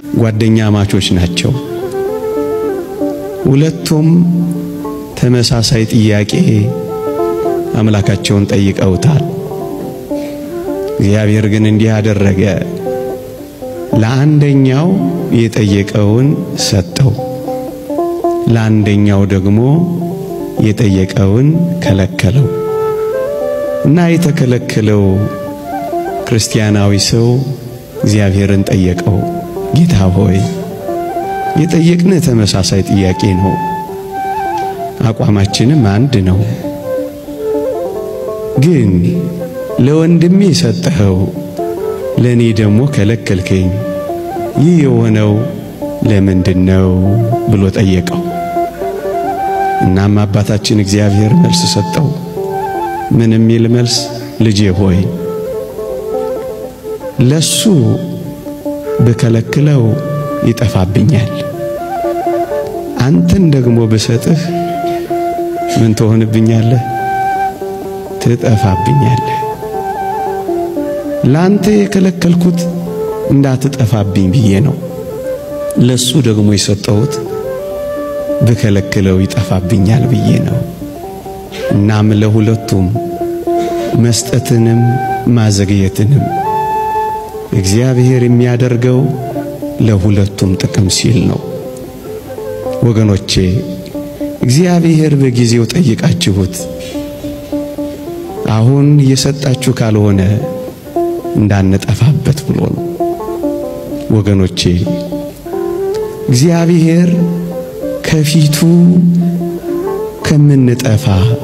ጓደኛ ማቾች ናቸው። ሁለቱም ተመሳሳይ ጥያቄ አምላካቸውን ጠይቀውታል። እግዚአብሔር ግን እንዲህ አደረገ። ለአንደኛው የጠየቀውን ሰጠው፣ ለአንደኛው ደግሞ የጠየቀውን ከለከለው እና የተከለከለው ክርስቲያናዊ ሰው እግዚአብሔርን ጠየቀው። ጌታ ሆይ የጠየቅን ተመሳሳይ ጥያቄ ነው፣ አቋማችንም አንድ ነው። ግን ለወንድሜ የሰጠኸው ለእኔ ደግሞ ከለከልከኝ። ይህ የሆነው ለምንድን ነው ብሎ ጠየቀው። እናም አባታችን እግዚአብሔር መልስ ሰጠው። ምን የሚል መልስ? ልጄ ሆይ ለሱ ብከለክለው ይጠፋብኛል፣ አንተን ደግሞ ብሰጥህ ምን ትሆንብኛለህ? ትጠፋብኛለህ። ላንተ የከለከልኩት እንዳትጠፋብኝ ብዬ ነው። ለሱ ደግሞ የሰጠሁት ብከለክለው ይጠፋብኛል ብዬ ነው። እናም ለሁለቱም መስጠትንም ማዘግየትንም እግዚአብሔር የሚያደርገው ለሁለቱም ጥቅም ሲል ነው። ወገኖቼ እግዚአብሔር በጊዜው ጠይቃችሁት አሁን እየሰጣችሁ ካልሆነ እንዳንጠፋበት ብሎ ነው። ወገኖቼ እግዚአብሔር ከፊቱ ከምንጠፋ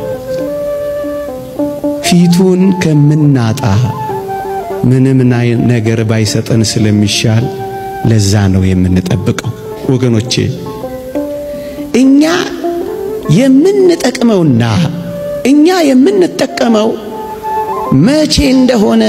ፊቱን ከምናጣ ምንም ነገር ባይሰጠን ስለሚሻል ለዛ ነው የምንጠብቀው። ወገኖቼ እኛ የምንጠቅመውና እኛ የምንጠቀመው መቼ እንደሆነ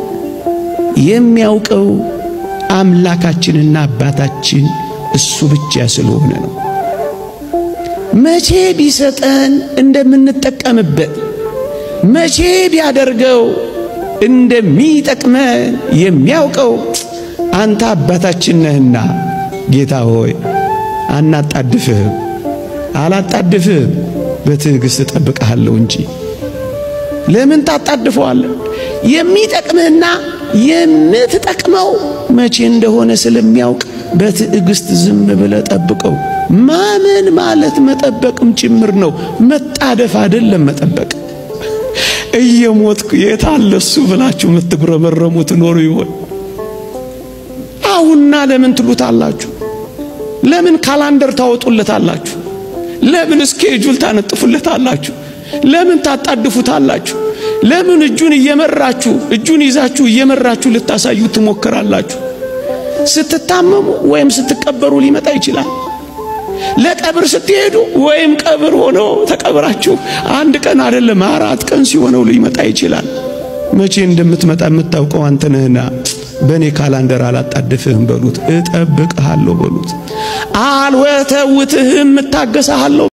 የሚያውቀው አምላካችንና አባታችን እሱ ብቻ ስለሆነ ነው። መቼ ቢሰጠን እንደምንጠቀምበት መቼ ቢያደርገው እንደሚጠቅመን የሚያውቀው አንተ አባታችን ነህና፣ ጌታ ሆይ አናጣድፍህም፣ አላጣድፍህም፣ በትዕግሥት እጠብቅሃለሁ እንጂ ለምን ታጣድፈዋለህ? የሚጠቅምህና የምትጠቅመው መቼ እንደሆነ ስለሚያውቅ በትዕግሥት ዝም ብለህ ጠብቀው። ማመን ማለት መጠበቅም ጭምር ነው። መጣደፍ አይደለም መጠበቅ። እየሞትኩ የት አለ እሱ ብላችሁ የምትጉረመረሙ ትኖሩ ይሆን? አሁንና ለምን ትሉታላችሁ? ለምን ካላንደር ታወጡለታላችሁ? ለምን ስኬጁል ታነጥፉለታላችሁ? ለምን ታጣድፉታላችሁ? ለምን እጁን እየመራችሁ እጁን ይዛችሁ እየመራችሁ ልታሳዩ ትሞክራላችሁ? ስትታመሙ ወይም ስትቀበሩ ሊመጣ ይችላል። ለቀብር ስትሄዱ ወይም ቀብር ሆኖ ተቀብራችሁ አንድ ቀን አይደለም አራት ቀን ሲሆነው ሊመጣ ይችላል። መቼ እንደምትመጣ የምታውቀው አንተ ነህና በእኔ ካላንደር አላጣድፍህም በሉት። እጠብቅሃለሁ በሉት። አልወተውትህም እታገሳሃለሁ